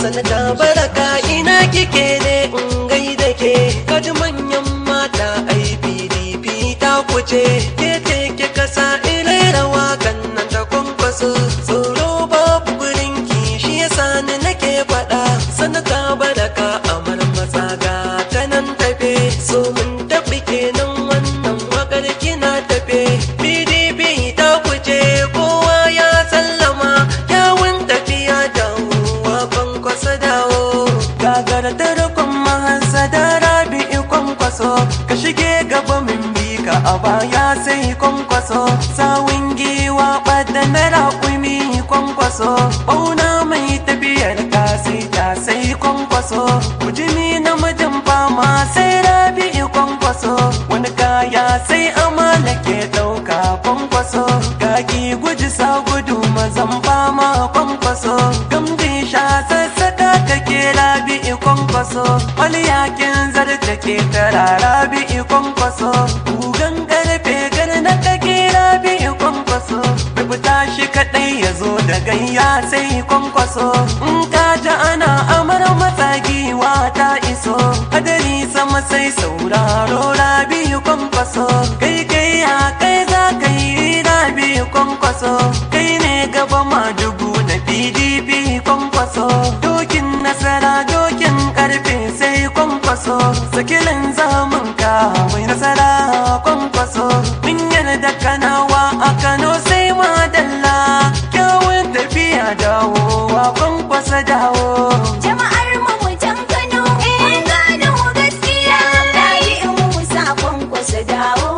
sanata baraka ina kike ne in gaida ke kaji manyan mata ai pdp ta kuce ke ce kika sa ilera wakan nan ta kwankwaso tsoro babu gurin ki shi yasa ni nake faɗa sanata baraka amar matsaga ta nan tafe so mun tafi kenan wannan wakar kina tafe pdp ta kuce kowa ya sallama yawun tafiya dawowa kwankwasa dawo gagara da rukun mahasada rabi'i kwankwaso ka shige gaba min bi ka a baya sai kwankwaso sawun giwa ɓadda na raƙumi kwankwaso ɓauna mai tafiyar ka sai ta sai kwankwaso kujini namijin fama sai rabi'i kwankwaso wani kaya sai amala ke ɗauka kwankwaso gagi guji sa gudu mazan fama kwankwaso gamji sha sassaka kake rabi'i kwankwaso yakin zarta ke tara rabi'i kwankwaso gugan karfe gar na kake rabi'i kwankwaso rubuta shi kaɗai ya zo da gayya sai kwankwaso in ka ji ana amar matsagiwa ta iso hadari sama sai sauraro rabi'i kwankwaso kai kai ya kai za ka yi rabi'i kwankwaso kai ne gaba ma dubu na pdp kwankwaso dokin nasara dokin karfe sai kwankwaso sakilin zamun ka mai nasara kwankwaso mun yarda kanawa a kano sai madalla kyawun tafiya dawowa kwankwasa dawo Jama'ar mu mutan Kano, mun gano gaskiya. Rayi in Musa kwankwasa dawo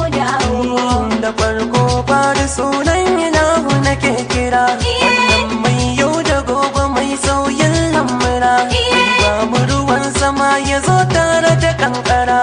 dawo. da farko fari sunan ilahu nake kira wannan mai yau da gobe mai sauyin lamura mai ba mu ruwan sama ya zo tare da kankara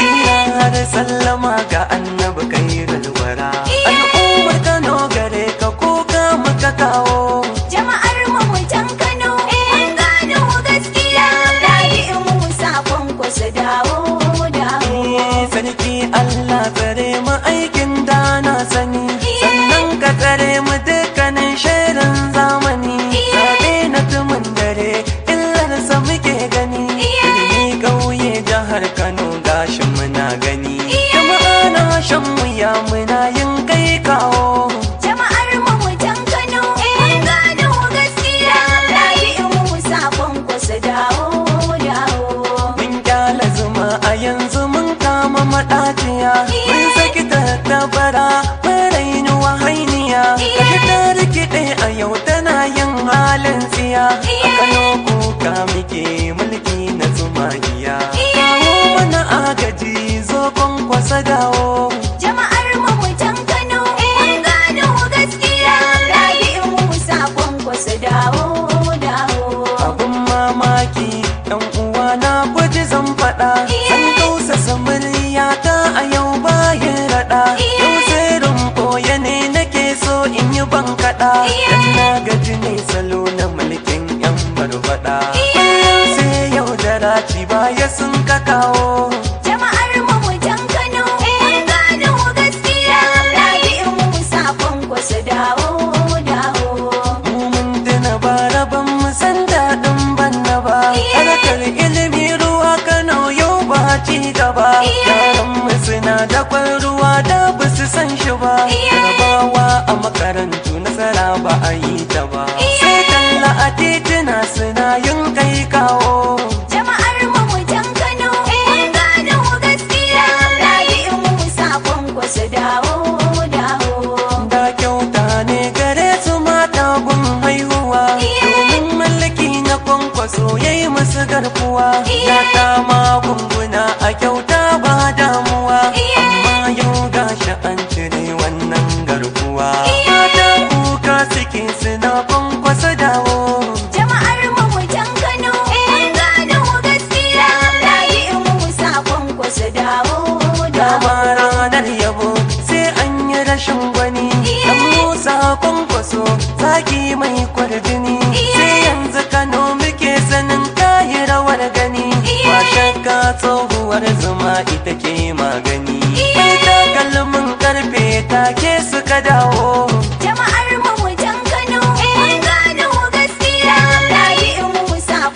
ina da sallama ga annabi kai galwara al'ummar kano gare ka kuka muka kawo Jama'ar mu mutan Kano, mun gano gaskiya. Rayi in Musa kwankwasa dawo dawo. sarki Allah tsare mu aikin da na sani sannan ka tsare mu dukkanin shirin zamani zaɓe na tumin dare illarsa muke gani ilimi ƙauye jihar Kano gashi muna gani jama'a na shan wuya muna yin kai kawo Jama'ar mu mutan Kano, mun gano gaskiya. Rayi in Musa kwankwasa dawo dawo. Mun kyala zuma a yanzu mun kama maɗaciya Mun saki tattabara mun raini wahainiya Kashi ta rikide a yau tana yin halin tsiya A Kano kuka muke mulki na zumagiya Kawo mana agaji zo kwankwasa dawo Jama'ar mu mutan Kano, mun gano gaskiya. Rayi in Musa kwankwasa dawo dawo. Abun mamaki ɗan uwa na guji zan faɗa Zan kausasa muryata a yau bayan raɗa Yau sirrin ɓoye ne nake so in yi ban kaɗa Dan na gaji ne salo na mulkin yan barbaɗa Kullum sai yau da raci baya sun ka kawo Jama'ar mu mutan Kano, mun gano gaskiya. Rayi in Musa kwankwasa dawo dawo. Mu mun tuna bara ban mu san daɗin banna ba Harkar ilimi ruwa Kano yau ba ci gaba Yaran mu suna da kwan ruwa da ba su san shi ba Jarabawa a makarantu nasara ba a yi ta ba Sai talla a tituna suna yin kai kawo Jama'ar mu mutan Kano, mun gano gaskiya. Rayi in Musa kwankwasa dawo dawo. Da kyauta ne gare su mata gun haihuwa Domin mallaki na kwankwaso ya yi musu garkuwa Ya ta magunguna a kyauta ba damuwa Amma yau gashi an cire wannan garkuwa Mata kuka suke suna kwankwasa dawo Jama'ar mu mutan Kano, mun gano gaskiya. Rayi in Musa kwankwasa dawo dawo. Dama ranar yabo sai an yi rashin gwani Dan Musa kwankwaso zaki mai kwarjini Sai yanzu Kano muke sanin kayi rawar gani Ba shakka tsohuwar zuma ita ke magani Mai takalmin karfe take suka dawo Jama'ar mu mutan Kano, mun gano gaskiya. Rayi in Musa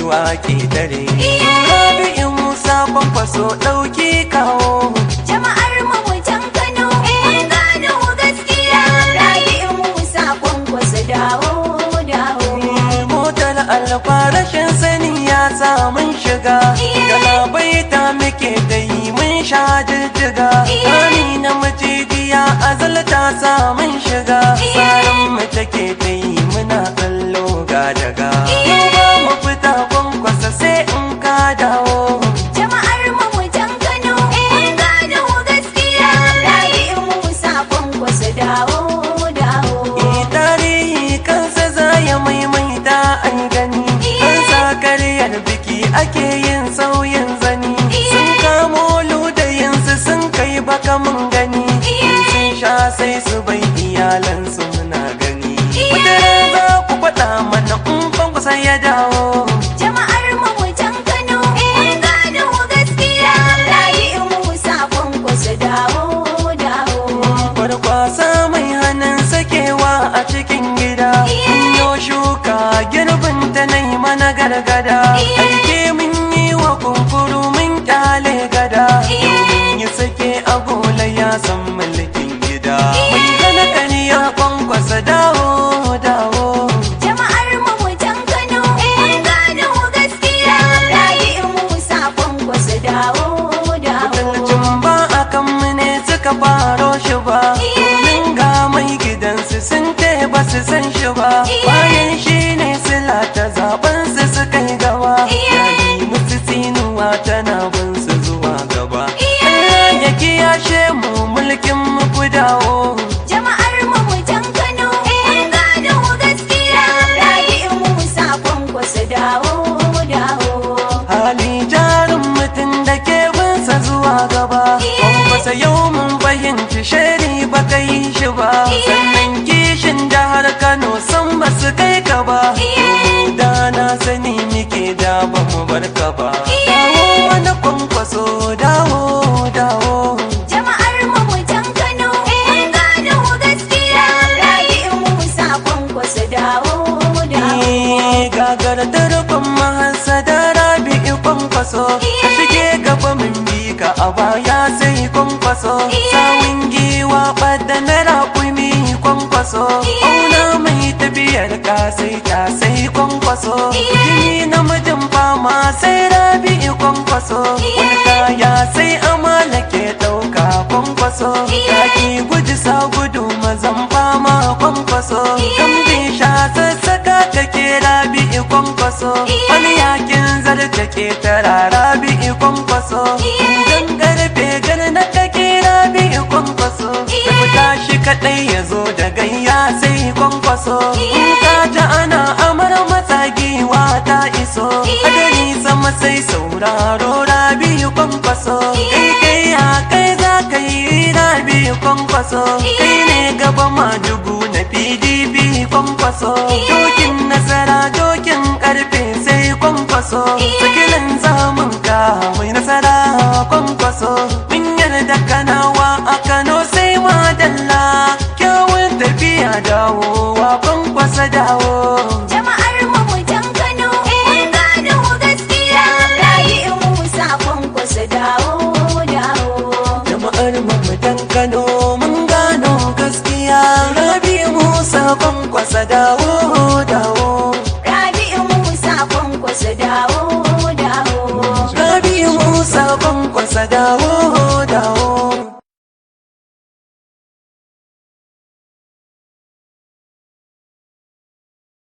wa ke dare rabi'u musa kwankwaso ɗauki kawo Jama'ar mamutan Kano, mun gano gaskiya. Rabi'u Musa kwankwasa dawo, dawo. motar alfa rashin sani ya sa mun shiga galabaita muke da yi mun sha jijjiga rani na macijiya azalta sa mun shiga tsarin mu take ta yi muna kallo ga daga mu ba mu fita kwankwasa sai in ka dawo Jama'ar mamutan Kano, mun gano gaskiya. Rabi'u Musa kwankwasa dawo, dawo. Eh, tarihi kansa za ya maimaita an gani an sa karyar biki ake yin sauyin zani sun kamo ludayinsu sun kai baka mun gani in sun sha sai su bai iyalansu muna gani wata za ku faɗa mana in kwankwasa ya dawo Jama'ar mamutan Kano, mun gano gaskiya. Rabi'u Musa kwankwasa dawo, dawo. Kwarkwasa mai hannun sakewa a cikin gida Mun yo shuka girbin ta na yi mana gargada Aike mun yi wa kunkuru mun kyale gada Domin yi sake agola ya san mulkin gida Mai hana kaniya kwankwasa dawo dawo Jama'ar mamutan Kano, mun gano gaskiya. Rabi'u Musa kwankwasa dawo, dawo. Mutuncin ba a kan mu ne suka faro shi ba Domin ga mai gidansu sun ce ba su san shi ba Bayan shi ne sila ta zaben su suka yi gaba Yali musu tsinuwa tana bin su zuwa gaba Allah ya kiyashe mu mulkin mu ku dawo Jama'ar mamutan Kano, mun gano gaskiya. Rabi'u Musa kwankwasa dawo, dawo. Hali jarin mutum da ke binsa zuwa gaba Kwankwasa yau mun fahimci shari ba ka yi shi ba Sannan kishin jihar Kano san ba su kai ka ba Domin da na sani muke da ba mu bar ka ba Dawo wani kwankwaso dawo dawo Jama'ar mamutan Kano, mun gano gaskiya. Rabi'u Musa kwankwasa dawo, dawo. Eh, Gagar tarkon mahasa da rabi'i kwankwaso A shige gaba mun bi ka a baya sai kwankwaso Sawun giwa ɓadda na raƙumi kwankwaso Auna mai tafiyar ka sai ta sai kwankwaso Jini namijin fama sai rabi'i kwankwaso Wani kaya sai amala ke ɗauka kwankwaso Kaki guji sa gudu mazan fama kwankwaso Gambi sha sassaka kake rabi'i kwankwaso Wani yakin zarta ke tara rabi'i kwankwaso Idan karfe gar na kake rabi'i kwankwaso Da fita shi kaɗai ya zo da gayya sai kwankwaso In ka ji ana amar matsagiwa ta iso Hadari sama sai sauraro rabi'i kwankwaso Kai kai ya kai za ka yi rabi'i kwankwaso Kai ne gaba madugu na PDP kwankwaso Dokin nasara dokin karfe sai kwankwaso Sakilan zamun ka mai nasara kwankwaso Mun yarda kanawa a Kano sai madalla Kyawun tafiya dawowa kwankwasa dawo Jama'ar mamutan Kano, mun gano gaskiya. Rabi'u Musa kwankwasa dawo, dawo. Jama'ar mamadan Kano mun gano gaskiya Rabi Musa kwankwasa dawo dawo Rabi'u Musa kwankwasa dawo, dawo. Rabi Musa kwankwasa dawo